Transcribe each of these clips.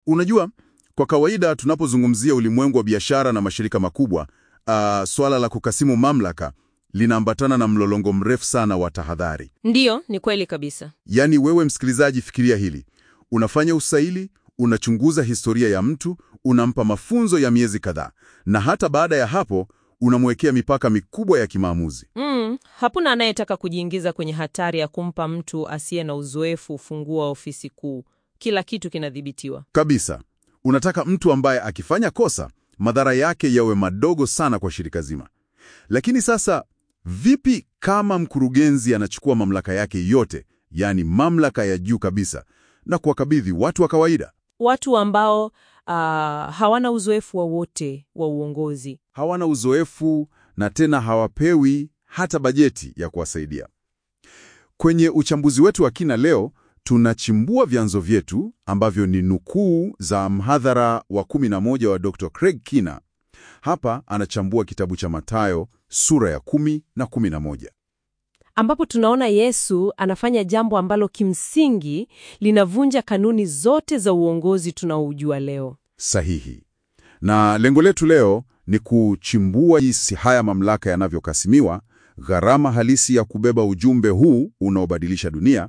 Unajua, kwa kawaida tunapozungumzia ulimwengu wa biashara na mashirika makubwa, uh, swala la kukasimu mamlaka linaambatana na mlolongo mrefu sana wa tahadhari. Ndiyo, ni kweli kabisa. Yaani wewe msikilizaji, fikiria hili: unafanya usaili, unachunguza historia ya mtu, unampa mafunzo ya miezi kadhaa, na hata baada ya hapo unamwekea mipaka mikubwa ya kimaamuzi. Mm, hapana anayetaka kujiingiza kwenye hatari ya kumpa mtu asiye na uzoefu ufunguo wa ofisi kuu. Kila kitu kinadhibitiwa. Kabisa. Unataka mtu ambaye akifanya kosa, madhara yake yawe madogo sana kwa shirika zima. Lakini sasa, vipi kama mkurugenzi anachukua mamlaka yake yote, yaani mamlaka ya juu kabisa, na kuwakabidhi watu wa kawaida? Watu ambao ah, hawana uzoefu wowote wa uongozi. Hawana uzoefu na tena hawapewi hata bajeti ya kuwasaidia. Kwenye uchambuzi wetu wa kina leo, tunachimbua vyanzo vyetu ambavyo ni nukuu za mhadhara wa 11 wa Dr. Craig Kina. Hapa anachambua kitabu cha Mathayo sura ya 10 na 11. ambapo tunaona Yesu anafanya jambo ambalo kimsingi linavunja kanuni zote za uongozi tunaoujua leo. Sahihi. Na lengo letu leo ni kuchimbua jinsi haya mamlaka yanavyokasimiwa, gharama halisi ya kubeba ujumbe huu unaobadilisha dunia,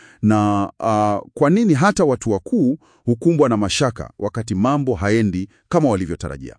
na ah, kwa nini hata watu wakuu hukumbwa na mashaka wakati mambo haendi kama walivyotarajia.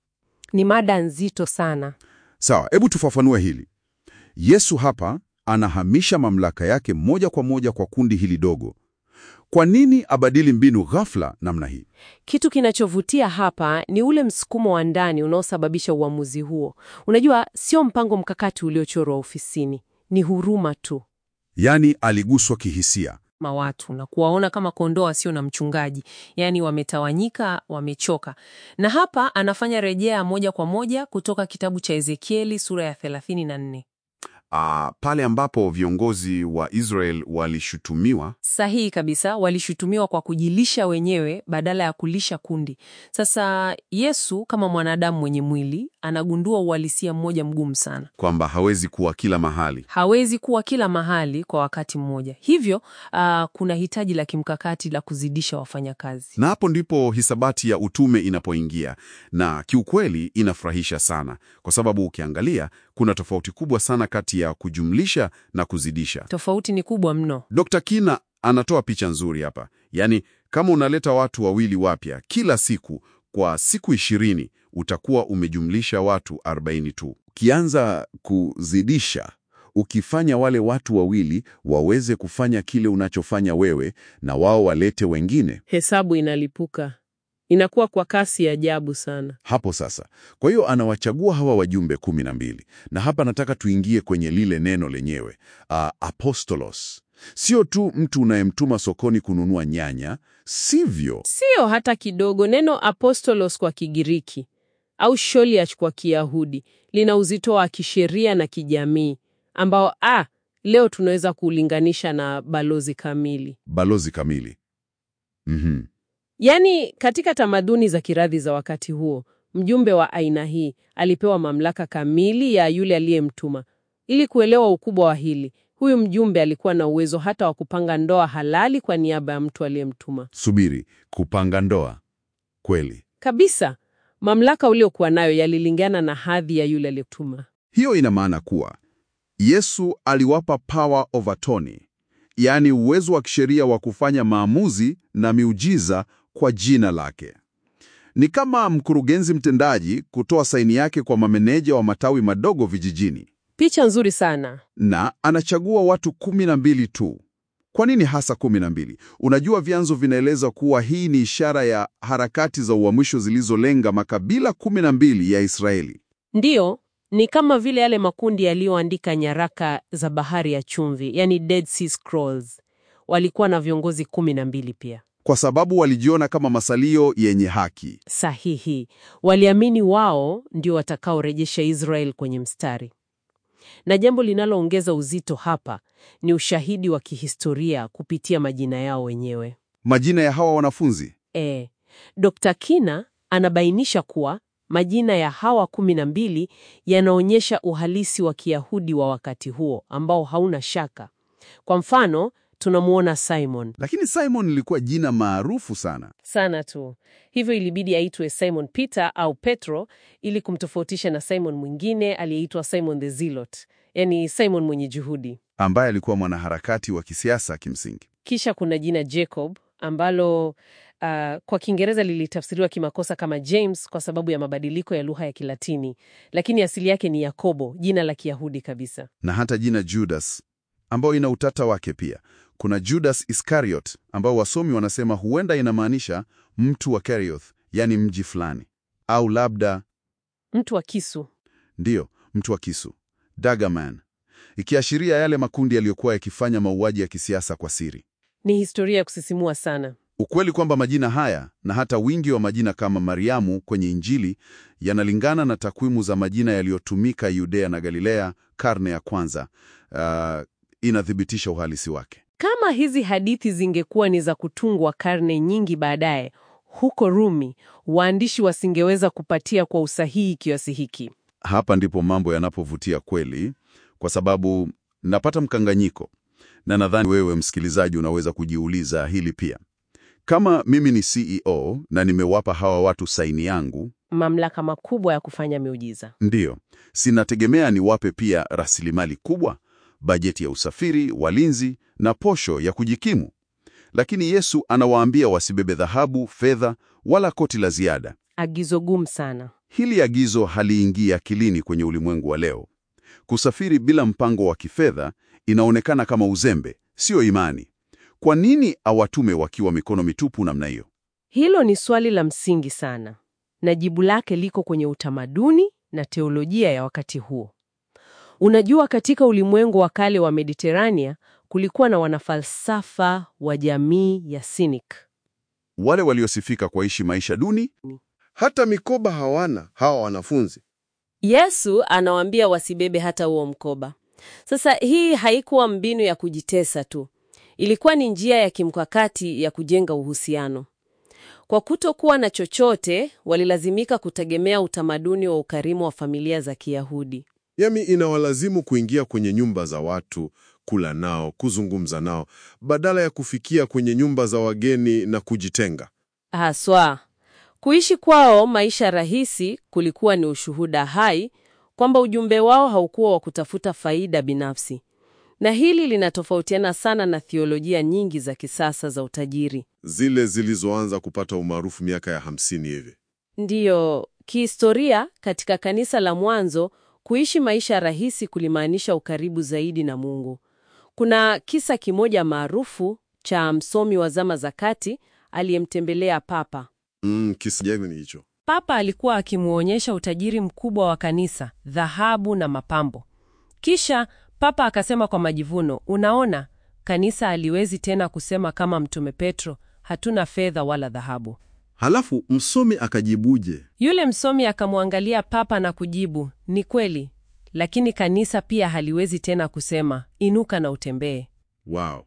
Ni mada nzito sana. Sawa, hebu tufafanue hili. Yesu hapa anahamisha mamlaka yake moja kwa moja kwa kundi hili dogo. Kwa nini abadili mbinu ghafla namna hii? Kitu kinachovutia hapa ni ule msukumo wa ndani unaosababisha uamuzi huo. Unajua, sio mpango mkakati uliochorwa ofisini, ni huruma tu Yaani aliguswa kihisia. ma watu na kuwaona kama kondoo wasio na mchungaji, yaani wametawanyika, wamechoka. Na hapa anafanya rejea moja kwa moja kutoka kitabu cha Ezekieli sura ya 34. Ah, pale ambapo viongozi wa Israel walishutumiwa Sahihi kabisa, walishutumiwa kwa kujilisha wenyewe badala ya kulisha kundi. Sasa Yesu kama mwanadamu mwenye mwili anagundua uhalisia mmoja mgumu sana. kwamba hawezi kuwa kila mahali. Hawezi kuwa kila mahali kwa wakati mmoja, hivyo ah, kuna hitaji la kimkakati la kuzidisha wafanyakazi. Na hapo ndipo hisabati ya utume inapoingia, na kiukweli inafurahisha sana, kwa sababu ukiangalia kuna tofauti kubwa sana kati ya kujumlisha na kuzidisha. Tofauti ni kubwa mno. Dr. Kina anatoa picha nzuri hapa, yaani kama unaleta watu wawili wapya kila siku kwa siku ishirini utakuwa umejumlisha watu 40 tu. Ukianza kuzidisha, ukifanya wale watu wawili waweze kufanya kile unachofanya wewe na wao walete wengine, Hesabu inalipuka, inakuwa kwa kasi ya ajabu sana. hapo sasa. Kwa hiyo anawachagua hawa wajumbe kumi na mbili, na hapa nataka tuingie kwenye lile neno lenyewe uh, apostolos. Sio tu mtu unayemtuma sokoni kununua nyanya, sivyo? Sio hata kidogo. Neno apostolos kwa Kigiriki au sholiach kwa Kiyahudi lina uzito wa kisheria na kijamii ambao ah, leo tunaweza kuulinganisha na balozi kamili. Balozi kamili. Mhm. Yaani, katika tamaduni za kiradhi za wakati huo, mjumbe wa aina hii alipewa mamlaka kamili ya yule aliyemtuma. Ili kuelewa ukubwa wa hili, huyu mjumbe alikuwa na uwezo hata wa kupanga ndoa halali kwa niaba ya mtu aliyemtuma. Subiri, kupanga ndoa kweli? Kabisa, mamlaka uliokuwa nayo yalilingana na hadhi ya yule aliyetuma. Hiyo ina maana kuwa Yesu aliwapa power of attorney, yaani uwezo wa kisheria wa kufanya maamuzi na miujiza kwa jina lake. Ni kama mkurugenzi mtendaji kutoa saini yake kwa mameneja wa matawi madogo vijijini, Picha nzuri sana. na anachagua watu kumi na mbili tu. Kwa nini hasa kumi na mbili? Unajua, vyanzo vinaeleza kuwa hii ni ishara ya harakati za uhamisho zilizolenga makabila kumi na mbili ya Israeli. Ndiyo, ni kama vile yale makundi yaliyoandika nyaraka za bahari ya chumvi, yani Dead Sea Scrolls. Walikuwa na viongozi kumi na mbili pia. kwa sababu walijiona kama masalio yenye haki. Sahihi. Waliamini wao ndio watakaorejesha Israel kwenye mstari. Na jambo linaloongeza uzito hapa ni ushahidi wa kihistoria kupitia majina yao wenyewe. Majina ya hawa wanafunzi E, Dr. Kina anabainisha kuwa majina ya hawa kumi na mbili yanaonyesha uhalisi wa Kiyahudi wa wakati huo ambao hauna shaka. Kwa mfano, tunamuona Simon Lakini Simon lilikuwa jina maarufu sana. sana tu, hivyo ilibidi aitwe Simon Peter au Petro ili kumtofautisha na Simon mwingine aliyeitwa Simon the Zealot, yani Simon mwenye juhudi. ambaye alikuwa mwanaharakati wa kisiasa kimsingi. Kisha kuna jina Jacob ambalo uh, kwa Kiingereza lilitafsiriwa kimakosa kama James kwa sababu ya mabadiliko ya lugha ya Kilatini, lakini asili yake ni Yakobo, jina la Kiyahudi kabisa. Na hata jina Judas ambao ina utata wake pia. Kuna Judas Iscariot ambao wasomi wanasema huenda inamaanisha mtu wa Kerioth, yani mji fulani, au labda Mtu wa kisu. ndiyo mtu wa kisu, Daggerman, ikiashiria yale makundi yaliyokuwa yakifanya mauaji ya kisiasa kwa siri. Ni historia ya kusisimua sana. Ukweli kwamba majina haya na hata wingi wa majina kama Mariamu kwenye Injili yanalingana na takwimu za majina yaliyotumika Yudea na Galilea karne ya kwanza, uh, inathibitisha uhalisi wake. Kama hizi hadithi zingekuwa ni za kutungwa karne nyingi baadaye huko Rumi, waandishi wasingeweza kupatia kwa usahihi kiasi hiki. Hapa ndipo mambo yanapovutia kweli, kwa sababu napata mkanganyiko, na nadhani wewe msikilizaji unaweza kujiuliza hili pia. Kama mimi ni CEO na nimewapa hawa watu saini yangu, Mamlaka makubwa ya kufanya miujiza. ndiyo, sinategemea niwape pia rasilimali kubwa, bajeti ya usafiri, walinzi na posho ya kujikimu. Lakini Yesu anawaambia wasibebe dhahabu, fedha wala koti la ziada. Agizo gumu sana. Hili agizo haliingii akilini kwenye ulimwengu wa leo. Kusafiri bila mpango wa kifedha inaonekana kama uzembe, sio imani. Kwa nini awatume wakiwa mikono mitupu namna hiyo? Hilo ni swali la msingi sana, na jibu lake liko kwenye utamaduni na teolojia ya wakati huo. Unajua, katika ulimwengu wa kale wa Mediterania kulikuwa na wanafalsafa wa jamii ya Cynic. Wale waliosifika kwa ishi maisha duni, Hata mikoba hawana hawa wanafunzi. Yesu anawaambia wasibebe hata huo mkoba. Sasa hii haikuwa mbinu ya kujitesa tu, ilikuwa ni njia ya kimkakati ya kujenga uhusiano. Kwa kutokuwa na chochote, walilazimika kutegemea utamaduni wa ukarimu wa familia za Kiyahudi. Yami inawalazimu kuingia kwenye nyumba za watu, kula nao, kuzungumza nao, badala ya kufikia kwenye nyumba za wageni na kujitenga. Haswa, kuishi kwao maisha rahisi kulikuwa ni ushuhuda hai kwamba ujumbe wao haukuwa wa kutafuta faida binafsi. Na hili linatofautiana sana na thiolojia nyingi za kisasa za utajiri. Zile zilizoanza kupata umaarufu miaka ya hamsini hivi. Ndiyo, kihistoria katika kanisa la mwanzo, kuishi maisha rahisi kulimaanisha ukaribu zaidi na Mungu. Kuna kisa kimoja maarufu cha msomi wa zama za kati aliyemtembelea Papa. Mm, kisa gani ni hicho? Papa alikuwa akimwonyesha utajiri mkubwa wa kanisa, dhahabu na mapambo. Kisha Papa akasema kwa majivuno, unaona, kanisa haliwezi tena kusema kama Mtume Petro, hatuna fedha wala dhahabu. halafu msomi akajibuje? Yule msomi akamwangalia Papa na kujibu, ni kweli, lakini kanisa pia haliwezi tena kusema inuka na utembee. Wow,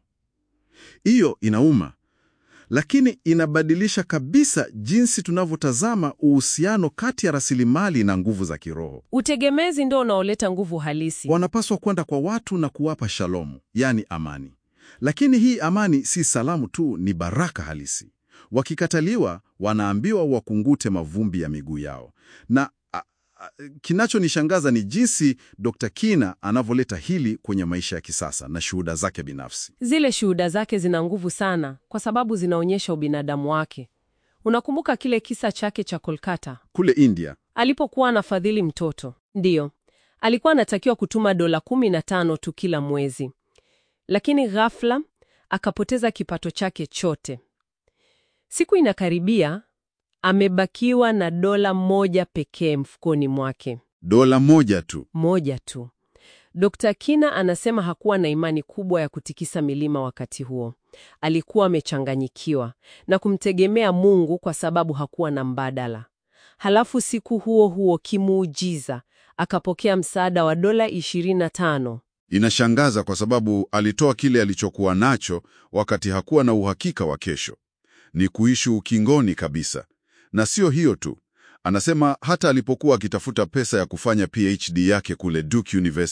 hiyo inauma, lakini inabadilisha kabisa jinsi tunavyotazama uhusiano kati ya rasilimali na nguvu za kiroho. Utegemezi ndio unaoleta nguvu halisi. Wanapaswa kwenda kwa watu na kuwapa shalomu, yaani amani. Lakini hii amani si salamu tu, ni baraka halisi. Wakikataliwa, wanaambiwa wakungute mavumbi ya miguu yao. Na a, a, kinachonishangaza ni jinsi Dr. Kina anavyoleta hili kwenye maisha ya kisasa na shuhuda zake binafsi. Zile shuhuda zake zina nguvu sana kwa sababu zinaonyesha ubinadamu wake. Unakumbuka kile kisa chake cha Kolkata Kule India, alipokuwa anafadhili mtoto? Ndiyo, alikuwa anatakiwa kutuma dola kumi na tano tu kila mwezi, lakini ghafla akapoteza kipato chake chote. Siku inakaribia, amebakiwa na dola moja pekee mfukoni mwake, dola moja tu. moja tu. Dr. Kina anasema hakuwa na imani kubwa ya kutikisa milima wakati huo. Alikuwa amechanganyikiwa na kumtegemea Mungu kwa sababu hakuwa na mbadala. Halafu siku huo huo kimuujiza akapokea msaada wa dola 25. Inashangaza kwa sababu alitoa kile alichokuwa nacho wakati hakuwa na uhakika wa kesho. Ni kuishi ukingoni kabisa. Na sio hiyo tu, anasema hata alipokuwa akitafuta pesa ya kufanya PhD yake kule Duke University,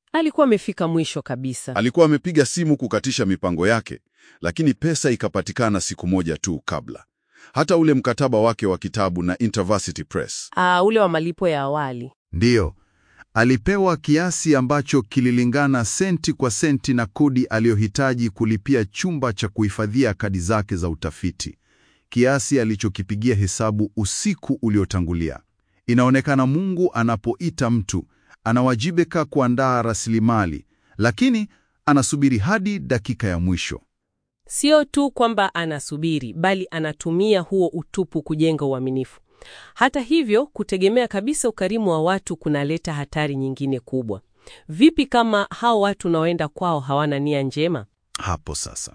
Alikuwa amefika mwisho kabisa. Alikuwa amepiga simu kukatisha mipango yake, lakini pesa ikapatikana siku moja tu kabla. Hata ule mkataba wake wa kitabu na InterVarsity Press. Ah, ule wa malipo ya awali. Ndiyo, alipewa kiasi ambacho kililingana senti kwa senti na kodi aliyohitaji kulipia chumba cha kuhifadhia kadi zake za utafiti, kiasi alichokipigia hesabu usiku uliotangulia. Inaonekana Mungu anapoita mtu anawajibika kuandaa rasilimali, lakini anasubiri hadi dakika ya mwisho. Sio tu kwamba anasubiri, bali anatumia huo utupu kujenga uaminifu. Hata hivyo, kutegemea kabisa ukarimu wa watu kunaleta hatari nyingine kubwa. Vipi kama hao watu unaoenda kwao hawana nia njema? Hapo sasa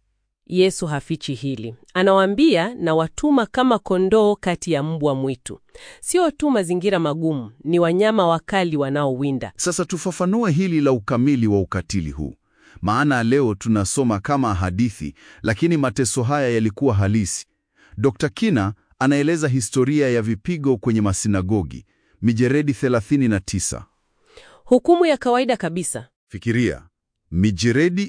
Yesu hafichi hili. Anawaambia na watuma kama kondoo kati ya mbwa mwitu. Sio tu mazingira magumu, ni wanyama wakali wanaowinda. Sasa tufafanue hili la ukamili wa ukatili huu, maana leo tunasoma kama hadithi, lakini mateso haya yalikuwa halisi. Dr. Kina anaeleza historia ya vipigo kwenye masinagogi, mijeredi 39. Hukumu ya kawaida kabisa. Fikiria, mijeredi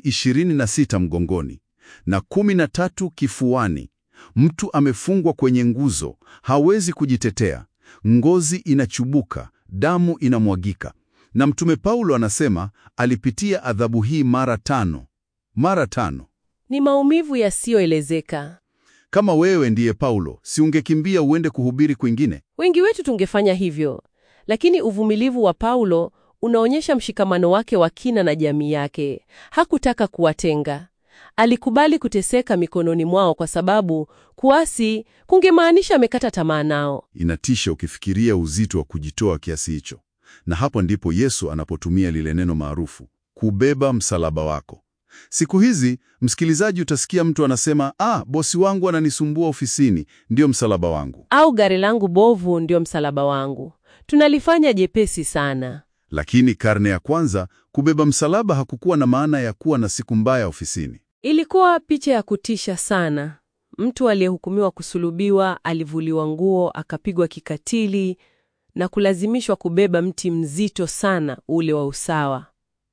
26 mgongoni na 13 kifuani. Mtu amefungwa kwenye nguzo, hawezi kujitetea, ngozi inachubuka, damu inamwagika. Na Mtume Paulo anasema alipitia adhabu hii mara tano, mara tano. Ni maumivu yasiyoelezeka. Kama wewe ndiye Paulo, si ungekimbia uende kuhubiri kwingine? Wengi wetu tungefanya hivyo, lakini uvumilivu wa Paulo unaonyesha mshikamano wake wa kina na jamii yake. Hakutaka kuwatenga. Alikubali kuteseka mikononi mwao kwa sababu kuasi kungemaanisha amekata tamaa nao. Inatisha ukifikiria uzito wa kujitoa kiasi hicho. Na hapo ndipo Yesu anapotumia lile neno maarufu, kubeba msalaba wako. Siku hizi, msikilizaji, utasikia mtu anasema, ah, bosi wangu ananisumbua ofisini, ndiyo msalaba wangu. Au gari langu bovu ndio msalaba wangu. Tunalifanya jepesi sana. Lakini karne ya kwanza, kubeba msalaba hakukuwa na maana ya kuwa na siku mbaya ofisini. Ilikuwa picha ya kutisha sana. Mtu aliyehukumiwa kusulubiwa alivuliwa nguo, akapigwa kikatili na kulazimishwa kubeba mti mzito sana ule wa usawa.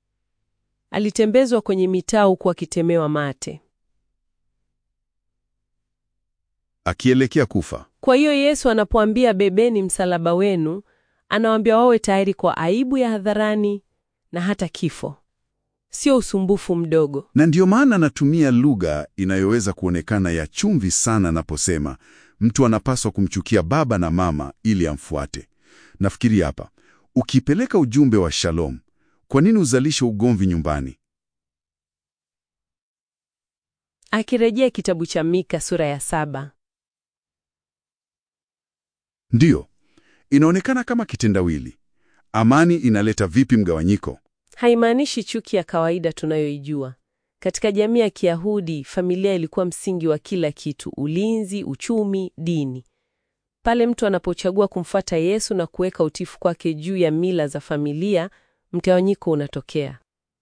Alitembezwa kwenye mitaa huku akitemewa mate. Akielekea kufa. Kwa hiyo Yesu anapoambia bebeni msalaba wenu, anawaambia wawe tayari kwa aibu ya hadharani na hata kifo. Sio usumbufu mdogo. Na ndiyo maana anatumia lugha inayoweza kuonekana ya chumvi sana anaposema mtu anapaswa kumchukia baba na mama ili amfuate. Nafikiri hapa, ukipeleka ujumbe wa shalom, kwa nini uzalishe ugomvi nyumbani? Akirejea kitabu cha Mika sura ya saba. Ndiyo, inaonekana kama kitendawili. Amani inaleta vipi mgawanyiko? Haimaanishi chuki ya kawaida tunayoijua. Katika jamii ya Kiyahudi, familia ilikuwa msingi wa kila kitu: ulinzi, uchumi, dini. Pale mtu anapochagua kumfuata Yesu na kuweka utifu kwake juu ya mila za familia, mgawanyiko unatokea.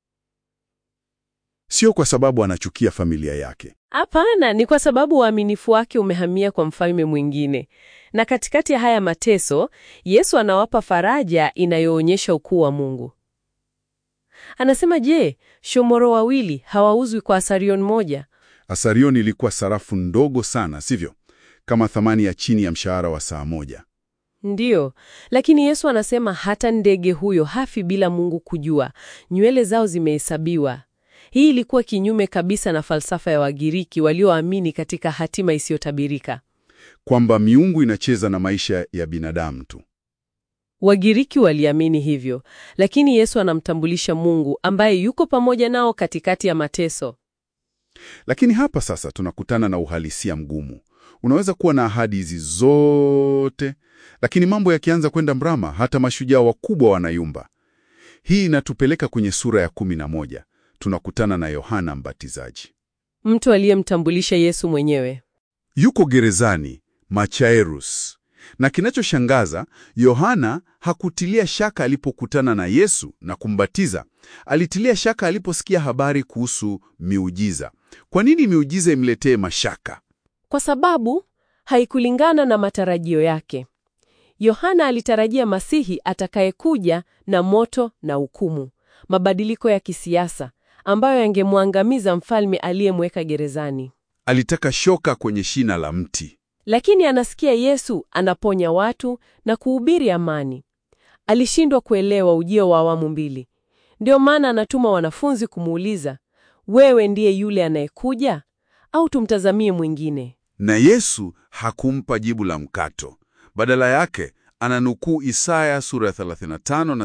Sio kwa sababu anachukia familia yake. Hapana, ni kwa sababu uaminifu wake umehamia kwa mfalme mwingine. Na katikati ya haya mateso, Yesu anawapa faraja inayoonyesha ukuu wa Mungu. Anasema, je, shomoro wawili hawauzwi kwa asarion moja? Asarion ilikuwa sarafu ndogo sana, sivyo? Kama thamani ya chini ya mshahara wa saa moja. Ndiyo, lakini Yesu anasema hata ndege huyo hafi bila Mungu kujua. Nywele zao zimehesabiwa. Hii ilikuwa kinyume kabisa na falsafa ya Wagiriki walioamini katika hatima isiyotabirika. Kwamba miungu inacheza na maisha ya binadamu tu. Wagiriki waliamini hivyo, lakini Yesu anamtambulisha Mungu ambaye yuko pamoja nao katikati ya mateso. Lakini hapa sasa tunakutana na uhalisia mgumu. Unaweza kuwa na ahadi hizi zote, lakini mambo yakianza kwenda mrama, hata mashujaa wakubwa wanayumba. Hii inatupeleka kwenye sura ya kumi na moja. Tunakutana na Yohana Mbatizaji. Mtu aliyemtambulisha Yesu mwenyewe. Yuko gerezani Machaerus, na kinachoshangaza, Yohana hakutilia shaka alipokutana na Yesu na kumbatiza. Alitilia shaka aliposikia habari kuhusu miujiza. Kwa nini miujiza imletee mashaka? Kwa sababu haikulingana na matarajio yake. Yohana alitarajia Masihi atakayekuja na moto na hukumu. mabadiliko ya kisiasa ambayo yangemwangamiza mfalme aliyemweka gerezani. Alitaka shoka kwenye shina la mti. Lakini anasikia Yesu anaponya watu na kuhubiri amani. Alishindwa kuelewa ujio wa awamu mbili. Ndio maana anatuma wanafunzi kumuuliza, wewe ndiye yule anayekuja au tumtazamie mwingine? Na Yesu hakumpa jibu la mkato. Badala yake ananukuu Isaya sura ya 35 na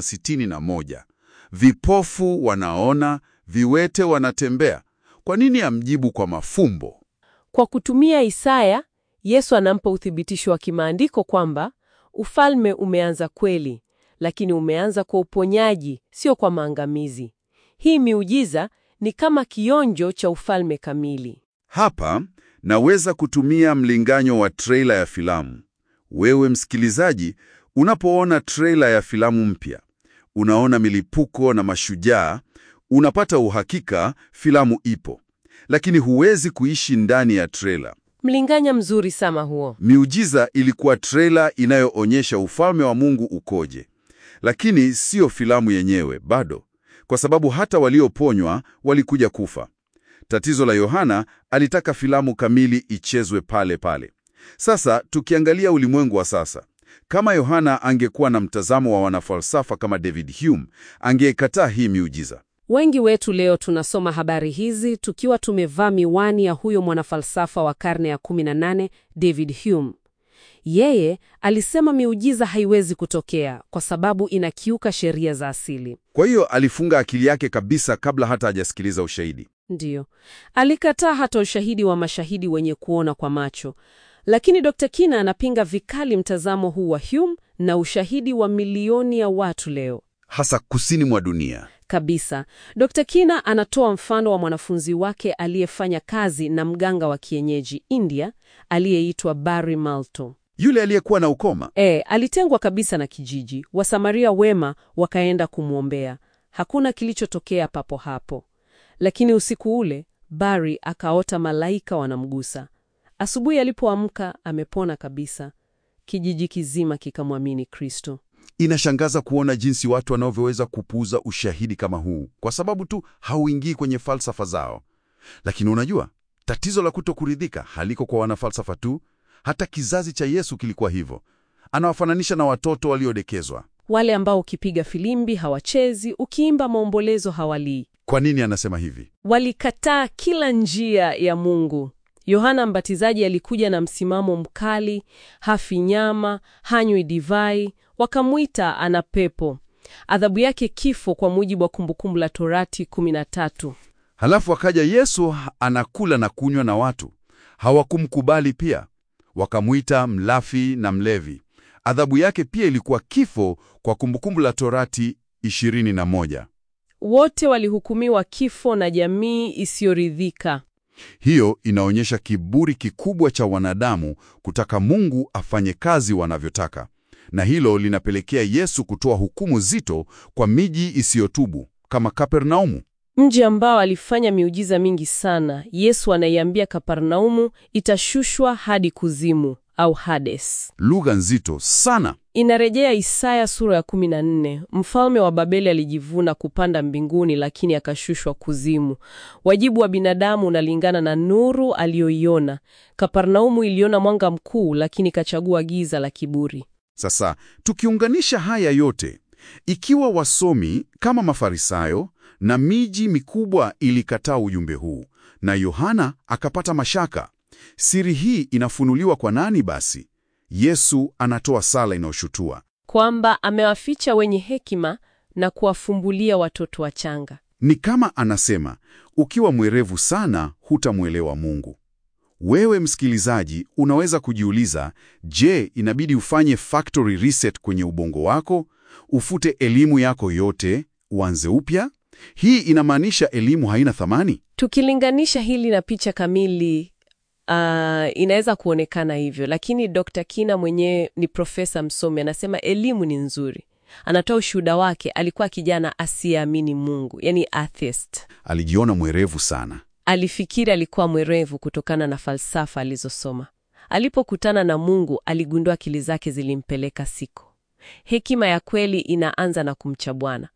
61, vipofu wanaona, viwete wanatembea. Kwa nini amjibu kwa mafumbo? Kwa kutumia Isaya, Yesu anampa uthibitisho wa kimaandiko kwamba ufalme umeanza kweli, lakini umeanza kwa uponyaji, sio kwa maangamizi. Hii miujiza ni kama kionjo cha ufalme kamili. Hapa naweza kutumia mlinganyo wa trailer ya filamu. Wewe msikilizaji, unapoona trailer ya filamu mpya, unaona milipuko na mashujaa, unapata uhakika filamu ipo, lakini huwezi kuishi ndani ya trailer. Mlinganya mzuri sama huo. Miujiza ilikuwa trailer inayoonyesha ufalme wa Mungu ukoje, lakini siyo filamu yenyewe bado, kwa sababu hata walioponywa walikuja kufa. Tatizo la Yohana, alitaka filamu kamili ichezwe pale pale. Sasa tukiangalia ulimwengu wa sasa, kama Yohana angekuwa na mtazamo wa wanafalsafa kama David Hume, angekataa hii miujiza. Wengi wetu leo tunasoma habari hizi tukiwa tumevaa miwani ya huyo mwanafalsafa wa karne ya 18 David Hume. Yeye alisema miujiza haiwezi kutokea kwa sababu inakiuka sheria za asili. Kwa hiyo alifunga akili yake kabisa kabla hata hajasikiliza ushahidi. Ndiyo, alikataa hata ushahidi wa mashahidi wenye kuona kwa macho. Lakini Dr. Kina anapinga vikali mtazamo huu wa Hume na ushahidi wa milioni ya watu leo Hasa kusini mwa dunia. kabisa. Dr. Kina anatoa mfano wa mwanafunzi wake aliyefanya kazi na mganga wa kienyeji India aliyeitwa Barry Malto. Yule aliyekuwa na ukoma. E, alitengwa kabisa na kijiji. Wasamaria wema wakaenda kumwombea. Hakuna kilichotokea papo hapo, lakini usiku ule Barry akaota malaika wanamgusa. Asubuhi alipoamka amepona kabisa. Kijiji kizima kikamwamini Kristo. Inashangaza kuona jinsi watu wanavyoweza kupuuza ushahidi kama huu kwa sababu tu hauingii kwenye falsafa zao. Lakini unajua, tatizo la kutokuridhika haliko kwa wanafalsafa tu. Hata kizazi cha Yesu kilikuwa hivyo. Anawafananisha na watoto waliodekezwa. Wale ambao ukipiga filimbi hawachezi, ukiimba maombolezo hawalii. Kwa nini anasema hivi? Walikataa kila njia ya Mungu. Yohana Mbatizaji alikuja na msimamo mkali, hafi nyama, hanywi divai, wakamwita ana pepo. Adhabu yake kifo, kwa mujibu wa Kumbukumbu la Torati 13. Halafu akaja Yesu anakula na kunywa na watu. Hawakumkubali pia, wakamwita mlafi na mlevi. Adhabu yake pia ilikuwa kifo kwa Kumbukumbu la Torati 21. Wote walihukumiwa kifo na jamii isiyoridhika. Hiyo inaonyesha kiburi kikubwa cha wanadamu kutaka Mungu afanye kazi wanavyotaka, na hilo linapelekea Yesu kutoa hukumu zito kwa miji isiyotubu kama Kapernaumu. Mji ambao alifanya miujiza mingi sana, Yesu anaiambia Kaparnaumu itashushwa hadi kuzimu au Hades. Lugha nzito sana. Inarejea Isaya sura ya 14. Mfalme wa Babeli alijivuna kupanda mbinguni, lakini akashushwa kuzimu. Wajibu wa binadamu unalingana na nuru aliyoiona. Kaparnaumu iliona mwanga mkuu, lakini ikachagua giza la kiburi. Sasa tukiunganisha haya yote, ikiwa wasomi kama Mafarisayo na miji mikubwa ilikataa ujumbe huu na Yohana akapata mashaka, siri hii inafunuliwa kwa nani basi? Yesu anatoa sala inayoshutua. Kwamba amewaficha wenye hekima na kuwafumbulia watoto wachanga. Ni kama anasema, ukiwa mwerevu sana hutamwelewa Mungu. Wewe msikilizaji, unaweza kujiuliza, je, inabidi ufanye factory reset kwenye ubongo wako, ufute elimu yako yote, uanze upya? Hii inamaanisha elimu haina thamani? Tukilinganisha hili na picha kamili, ah, inaweza kuonekana hivyo, lakini Dr. Kina mwenyewe ni profesa msomi, anasema elimu ni nzuri. Anatoa ushuhuda wake, alikuwa kijana asiyeamini Mungu, yani atheist. Alijiona mwerevu sana. Alifikiri alikuwa mwerevu kutokana na falsafa alizosoma. Alipokutana na Mungu, aligundua akili zake zilimpeleka siko. Hekima ya kweli inaanza na kumcha Bwana.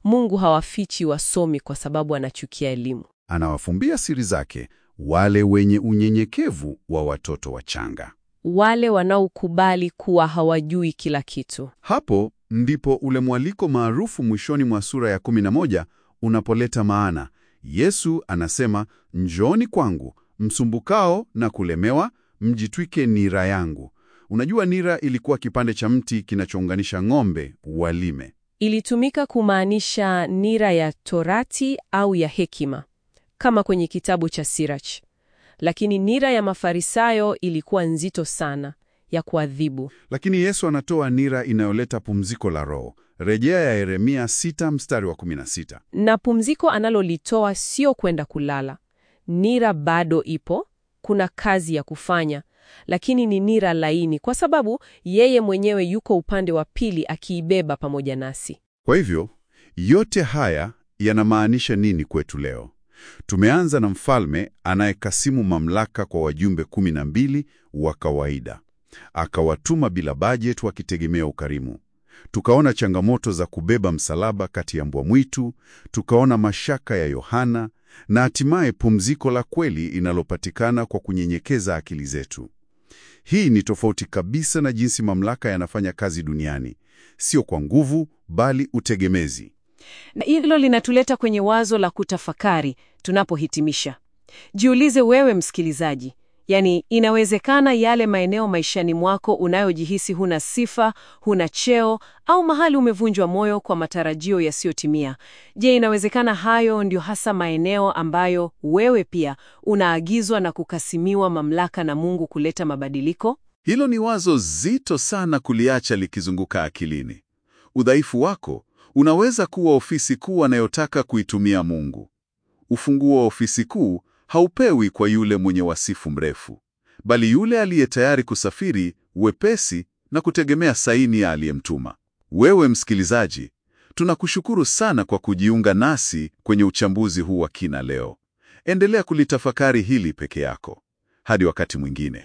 Mungu hawafichi wasomi kwa sababu anachukia elimu. Anawafumbia siri zake wale wenye unyenyekevu wa watoto wachanga. Wale wanaokubali kuwa hawajui kila kitu. Hapo ndipo ule mwaliko maarufu mwishoni mwa sura ya 11 unapoleta maana. Yesu anasema, njooni kwangu msumbukao na kulemewa, mjitwike nira yangu. Unajua, nira ilikuwa kipande cha mti kinachounganisha ng'ombe walime. Ilitumika kumaanisha nira ya Torati au ya hekima, kama kwenye kitabu cha Sirach. Lakini nira ya Mafarisayo ilikuwa nzito sana, ya kuadhibu. Lakini Yesu anatoa nira inayoleta pumziko la roho. Rejea ya Yeremia 6 mstari wa 16. Na pumziko analolitoa sio kwenda kulala. Nira bado ipo, kuna kazi ya kufanya, lakini ni nira laini, kwa sababu yeye mwenyewe yuko upande wa pili akiibeba pamoja nasi. Kwa hivyo, yote haya yanamaanisha nini kwetu leo? Tumeanza na mfalme anayekasimu mamlaka kwa wajumbe kumi na mbili wa kawaida, akawatuma bila bajeti wakitegemea ukarimu. Tukaona changamoto za kubeba msalaba kati ya mbwa mwitu, tukaona mashaka ya Yohana na hatimaye pumziko la kweli inalopatikana kwa kunyenyekeza akili zetu. Hii ni tofauti kabisa na jinsi mamlaka yanafanya kazi duniani, sio kwa nguvu, bali utegemezi. Na hilo linatuleta kwenye wazo la kutafakari tunapohitimisha. Jiulize wewe msikilizaji, yaani inawezekana yale maeneo maishani mwako unayojihisi huna sifa, huna cheo au mahali umevunjwa moyo kwa matarajio yasiyotimia. Je, inawezekana hayo ndio hasa maeneo ambayo wewe pia unaagizwa na kukasimiwa mamlaka na Mungu kuleta mabadiliko? Hilo ni wazo zito sana kuliacha likizunguka akilini. Udhaifu wako unaweza kuwa ofisi kuu anayotaka kuitumia Mungu. Ufunguo wa ofisi kuu haupewi kwa yule mwenye wasifu mrefu, bali yule aliye tayari kusafiri wepesi na kutegemea saini ya aliyemtuma. Wewe msikilizaji, tunakushukuru sana kwa kujiunga nasi kwenye uchambuzi huu wa kina leo. Endelea kulitafakari hili peke yako. Hadi wakati mwingine.